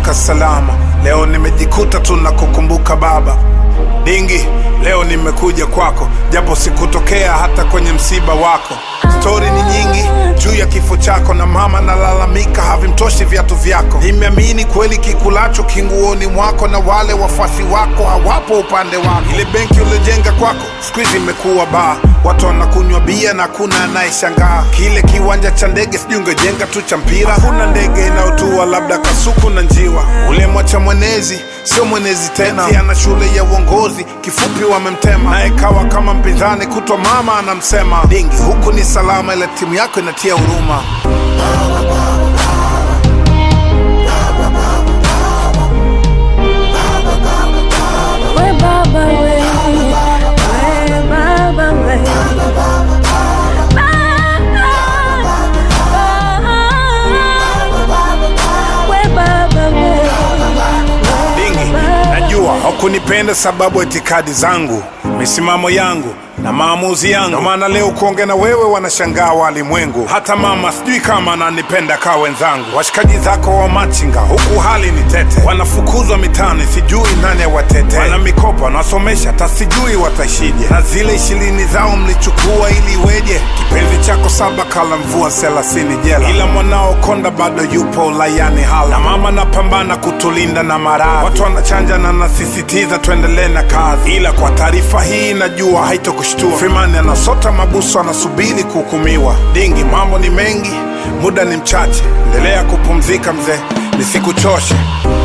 nimeamka salama. Leo nimejikuta tu na kukumbuka baba. Dingi, leo nimekuja kwako, japo sikutokea hata kwenye msiba wako. Stori ni nyingi juu ya kifo chako, na mama nalalamika havimtoshi viatu vyako. Nimeamini kweli kikulacho kinguoni mwako, na wale wafuasi wako hawapo upande wako. Ile benki uliojenga kwako siku hizi imekuwa baa, watu wanakunywa bia na hakuna anayeshangaa. Kile kiwanja cha ndege sijui ungejenga tu cha mpira, hakuna ndege inayotua labda kasuku na njiwa. Ule mwacha mwenezi sio mwenezi tena, Eti ana shule ya uongozi, kifupi wamemtema, naye kawa kama mpinzani, kutwa mama anamsema. Dingi, huku ni salama, ila timu yako inatia huruma. We baba we, we baba we. We baba we. Dingi, najua hakunipenda sababu ya itikadi zangu, misimamo yangu na maamuzi yangu. Ndio maana leo kuongea na wewe wanashangaa walimwengu. Hata mama sijui kama ananipenda kaa wenzangu. Washikaji zako wa machinga huku hali ni tete, wanafukuzwa mitaani, sijui nani awatete. Wana mikopo wanasomesha, hata sijui wataishije, na zile ishirini zao mlichukua ili iweje? Kipenzi chako saba kala mvua thelathini jela, ila mwanao konda bado yupo ulayani hala, na mama napambana kutulinda na maradhi. Watu wanachanja na nasisitiza tuendelee na kazi, ila kwa taarifa hii najua haitokushtua. Freeman anasota mabusu, anasubiri kuhukumiwa. Dingi, mambo ni mengi, muda ni mchache, endelea kupumzika mzee, nisikuchoshe.